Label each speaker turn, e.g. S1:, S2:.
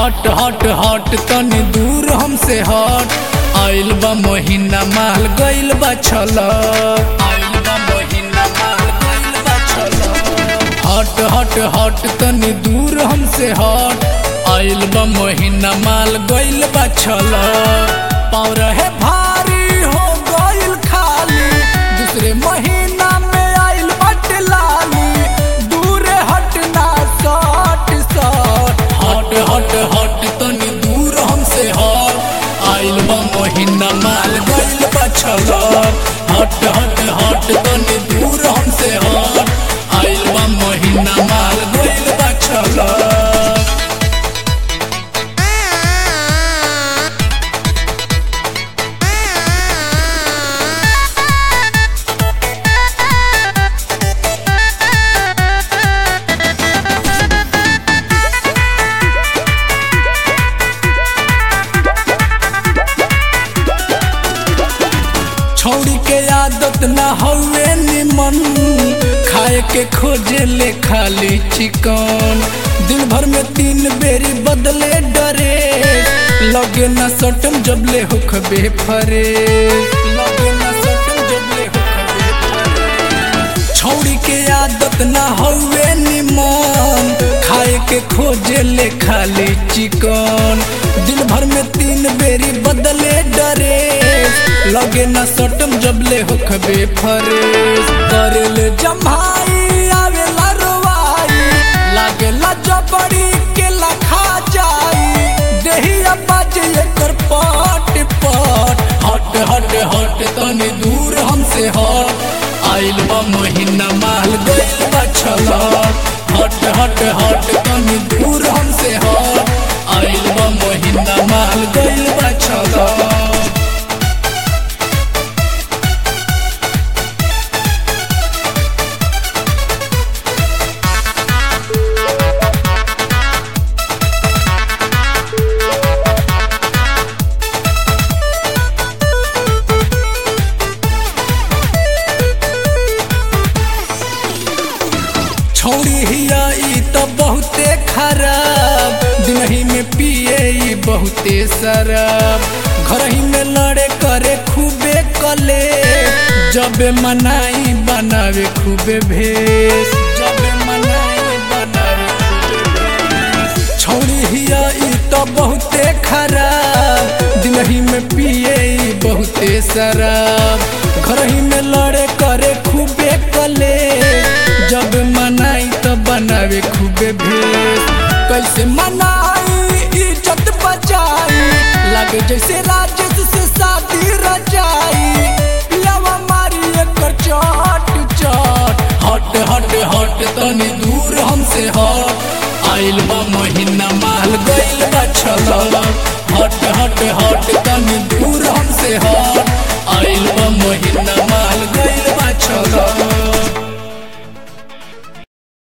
S1: हट हट हट तनी दूर हमसे हट आइल बा महीना माल गइल बा छलक आइल बा महीना माल गइल बा छलक हट हट हट तनी दूर हमसे हट आइल बा महीना माल गइल बा छलक पाँव रहे भारी हो गइल खाली दूसरे महीना में आइल बट लाली दूर हटना सट सट हट हट हट तनी दूर हमसे हट आइल बा महीना माल गइल बा छलक हट हट हट तनी दूर हमसे हट आइल बा महीना माल गइल बा छलक छौड़ी के आदत ना हवे निमन खाए के खोजे ले खाली चिकन दिन भर में तीन बेरी बदले डरे लगे ना सटम जबले होखबे फरे लगे ना सटम जबले होखबे फरे छौड़ी के आदत ना हवे निमन खाए के खोजे ले खाली चिकन दिन भर में तीन बेरी बदले डरे लगे ना सटम जबले होखबे फरेस करेले जमाई आवेला रोवाई लागेला जबड़ी के लखा जाई देहिया बाजे एकर पट पट हट हट हट तनी दूर हमसे हट आइल बा महीना माल गइल बा छलक हट हट हट तनी दूर हमसे हट आइल बा महीना माल गइल बा छलक छौड़ी हिया ई त बहुते खराब दिनही में पिए ई बहुते शराब घरही में लड़े करे खूबे कले जबे मनाई बनावे खूबे भेष जबे मनाई बनावे खूबे भेष छौड़ी हिया ई त बहुते खराब दिनही में पिए ई बहुते शराब घरही में लड़े करे खूबे कले जब मनाई तो बनावे खूबे भेष कैसे मनाई इज्जत बचाई लगे जैसे राजेश से शादी रचाई पियावा मारी एकर चट चट हट हट हट तनी दूर हमसे हट आइल बा महीना माल गइल बा छलक हट हट हट तनी दूर हमसे हट आइल बा महीना